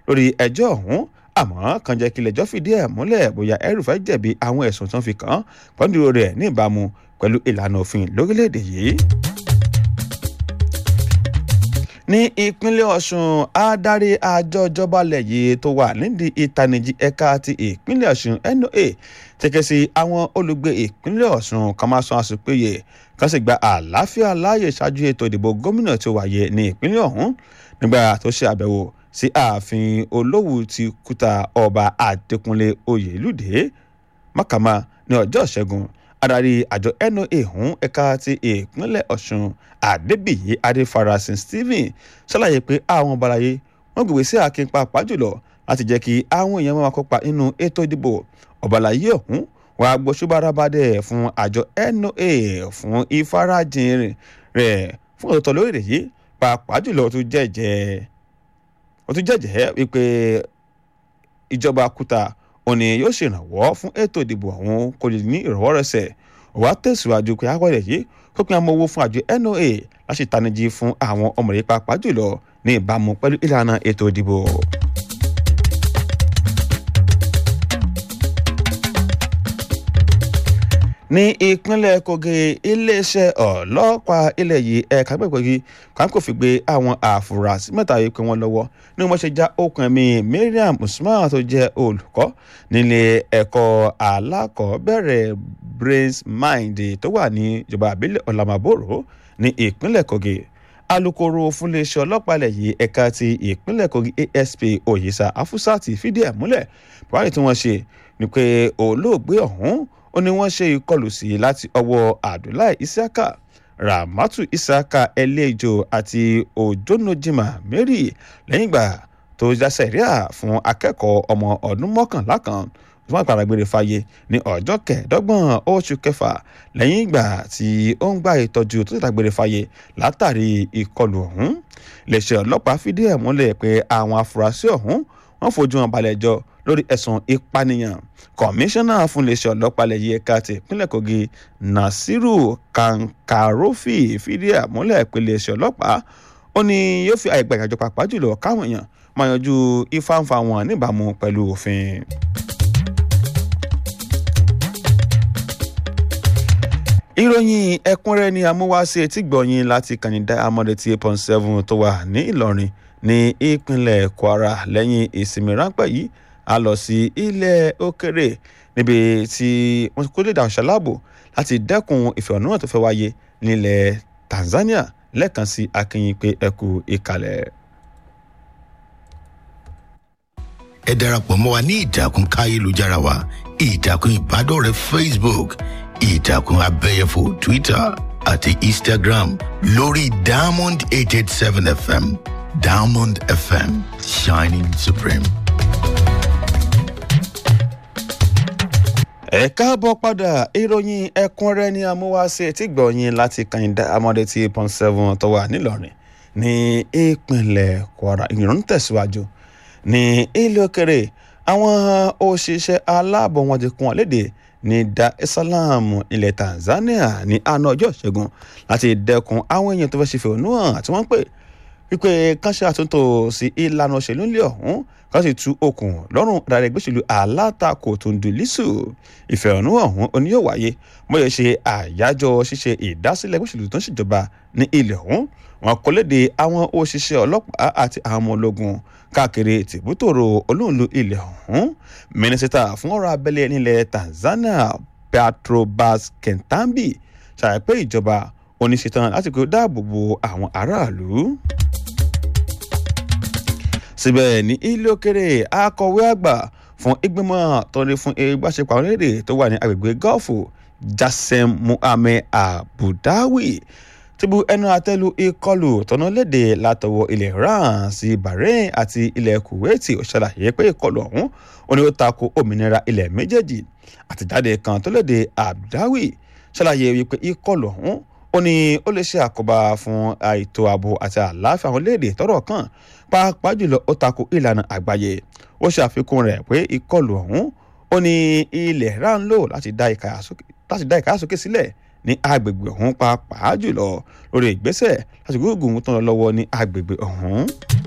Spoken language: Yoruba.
lórí ẹjọ́ ọ̀hún àmọ́ kan jẹ́ kí ilé-ẹjọ́ fìdí ẹ̀ múlẹ̀ bóyá ẹrùfẹ́ jẹ̀bi àwọn ẹ̀sùn tó ń fi kàn án pọ́ńdúró rẹ̀ ní ìbámu pẹ̀lú ìlànà òfin lórílẹ̀‐èdè yìí ní ìpínlẹ̀ ọ̀ṣun adarí àjọ ìjọba ilẹ̀ yìí tó wà nídìí ìtanijí ẹ̀ka ti ìpínlẹ̀ ọ̀ṣun noa tẹ̀kẹ́ sí àwọn olùgbé ìpínlẹ̀ ọ̀ṣun kan máa san àsopéye kan sì gba àlàáfíà láàyè ṣáájú ètò ìdìbò gómìnà tó wáyé ní ìpínlẹ̀ ọ̀hún nígbà tó ṣe àbẹ̀wò sí ààfin olówù ti kúta ọba àdẹkùnlé oyèlúdé mákàmá ní ọjọ́ ìṣẹ́gun adarí àjọ noa ọ̀hún ẹ̀ka ti ìpínlẹ̀ ọ̀ṣun àdébíyí adéfarasin stephen ṣàlàyé pé àwọn ọbalayé wọn gbègbè sí àkin pàápàá jùlọ láti jẹ́ kí àwọn èèyàn máa kópa nínú ètò ìdìbò ọbalayé ọ̀hún wàá gbóṣùbárabàdẹ fún àjọ noa fún ìfarajìn rẹ̀ fún òtítọ́ lórí yìí pàápàá jùlọ ó tún jẹ́jẹ́ ó tún jẹ́jẹ́ wípé ìjọba kúta òní yóò ṣèrànwọ́ fún ètò ìdìbò ọ̀hún kò lè ní ìrọ̀wọ́rọ̀sẹ̀ wàá tẹ̀síwájú pé àwọ̀rẹ̀ yìí kó pín amọ̀ owó fún àjọ noa láti tanijí fún àwọn ọmọdé pàápàá jùlọ ní ìbámu pẹ̀lú ìlànà ètò ìdìbò. ní ìpínlẹ̀ kogi iléeṣẹ́ ọlọ́pàá ilẹ̀ yìí ẹ̀ka gbẹ̀gbẹ̀gì kan kò fi gbé àwọn àfúrásì mẹ́ta yìí pé wọ́n lọ́wọ́ ní wọ́n ṣe já okùn ẹ̀mí mariam usman tó jẹ́ olùkọ́ nílé ẹ̀kọ́ alákọ̀ọ́bẹ̀rẹ̀ brains mind tó wà ní ìjọba àbílẹ̀ ọ̀làmàbòrò ní ìpínlẹ̀ kogi alūkkóró fúnléeṣẹ́ ọlọ́pàá ilẹ̀ yìí ẹ̀ka ti ìpínlẹ̀ kogi asp oyisa afusati fìdí ẹ̀ múlẹ̀ buhari tí wọ́n ṣe ni pé olóògbé ọ̀hún ó ní wọ́n ṣe ìkọlù sí láti ọwọ́ abdullahi isiaka ramatu isiaka ẹlẹ́jọ àti ojonojima mary lẹ́yìn ìgbà tó jásẹ̀ ríà fún akẹ́kọ̀ọ́ ọmọ ọdún mọ́kànlá kan tó máa gbàgbére fáyé ní ọjọ́ kẹẹ̀ẹ́dọ́gbọ̀n oṣù kẹfà lẹ́yìn ìgbà tí ó ń gba ìtọ́jú tó ti dàgbére fáyé látàrí ìkọlù ọ̀hún iléeṣẹ́ ọlọ́pàá fìdí ẹ̀ múlẹ̀ pé àwọn afurasí ọ̀hún wọ́n fojú wọn balẹ̀ jọ lórí ẹ̀sùn ìpànìyàn kọmíṣánná fún iléeṣẹ́ ọlọ́pàá lẹ́yìn ẹ̀ka ti ìpínlẹ̀ kogi nasiru kankarofi fìdí ẹ̀ múlẹ̀ pé iléeṣẹ́ ọlọ́pàá ó ní yóò fi àyè gba ìdájọ́ pàápàá jùlọ káwọn èèyàn máa yanjú ìfáǹfà wọn níbàámu pẹ̀lú òfin. ìròyìn ẹ̀kúnrẹ́rẹ́ ni amúwáṣe tí gbọ̀yìn láti kànìdá amọ̀dé tí eight point seven tó wà ní ìlọrin ní ìpínlẹ̀ kwara lẹ́yìn ìsinmi ráńpẹ́ yìí a lọ sí ilẹ̀ òkèrè níbi tí wọ́n kó lè dà ṣàlábò láti dẹ́kun ìfẹ̀hónúhàn tó fẹ́ wáyé nílẹ̀ tanzania lẹ́ẹ̀kan sí akínyìn pé ẹ kú ìkàlẹ̀. ẹ darapọ̀ mọ́ wa ní ìtàkùn káyélujára wa ìtàkùn ìbádọ́rẹ̀ẹ́ facebook ìtàkùn abẹ́yẹfò twitter àti instagram lórí diamond eight eight seven fm diamond fm shining supreme. ẹ káàbọ̀ padà ìròyìn ẹ̀kúnrẹ́ ní amúwáṣe tí gbọ̀nyìn láti kàyìndà amọ̀dé tí point seven tó wà nílọrin ní ìpínlẹ̀ kwara ìròyìn tẹ̀síwájú ní ilé òkèrè àwọn òṣìṣẹ́ aláàbò wọn ti kún wọn léde ní dar es salaam ilẹ̀ tanzania ní àná ọjọ́ ìṣẹ́gun láti dẹ́kun àwọn èèyàn tó fẹ́ ṣe fẹ̀hónú hàn tí wọ́n pè wípé kán ṣe àtúntò sí ìlànà òṣèlú ńlẹ̀ ọ̀hún kán sì tú okùn lọ́rùn adarí gbèsèlú alátakò tó ń du lísù ìfẹ̀hónú ọ̀hún oní yóò wáyé bóyá ṣe àyájọ́ ṣíṣe ìdásílẹ̀ gbèsèlú tó ń ṣèjọba ní ilẹ̀ ọ̀hún wọn kò léde àwọn òṣìṣẹ́ ọlọ́pàá àti àwọn ọmọ ológun káàkiri tìbútòrò olóòlù ilẹ̀ ọ̀hún mínísítà fún ọ̀rọ̀ abẹ́lé nílẹ̀ tanzania petrobas kentambi ṣàlàyé pé ìjọba oníṣetán láti kó dáàbò bo àwọn aráàlú síbẹ̀ ní ilé òkèrè akọ̀wé àgbà fún ìgbìmọ̀ tọ́lé fún ìgbàṣepọ̀ àwọn orílẹ̀-èdè tó wà ní agbègbè gọ́ọ̀fù jasem muhammed abudawi ti bu ẹnu àtẹ́lu ìkọlù tọ́nà léde látọwọ́ ilẹ̀ iran sí bahrain àti ilẹ̀ kuwait ó ṣàlàyé pé ìkọlù ọ̀hún ó ní ó tako òmìnira ilẹ̀ méjèèjì àtìjáde kan tó léde abudawi ṣàlàyé wípé ìkọlù ọ̀hún ó ní ó lè ṣe àkóbá fún àìtó ààbò àti àlàáfíà àwọn orílẹ̀-èdè tọ́rọ̀ kàn pàápàá jùlọ ó tako ìlànà àgbáyé ó ṣàfikún rẹ̀ pé ìkọlù ọ̀hún ó ní ilẹ̀ iran ń lò láti dá ìkáyàsókè sílẹ̀ ní agbègbè ọ̀hún pàápàá jùlọ lórí ìgbésẹ̀ láti gbógun tó ń lọ lọ́wọ́ ní agbègbè ọ̀hún.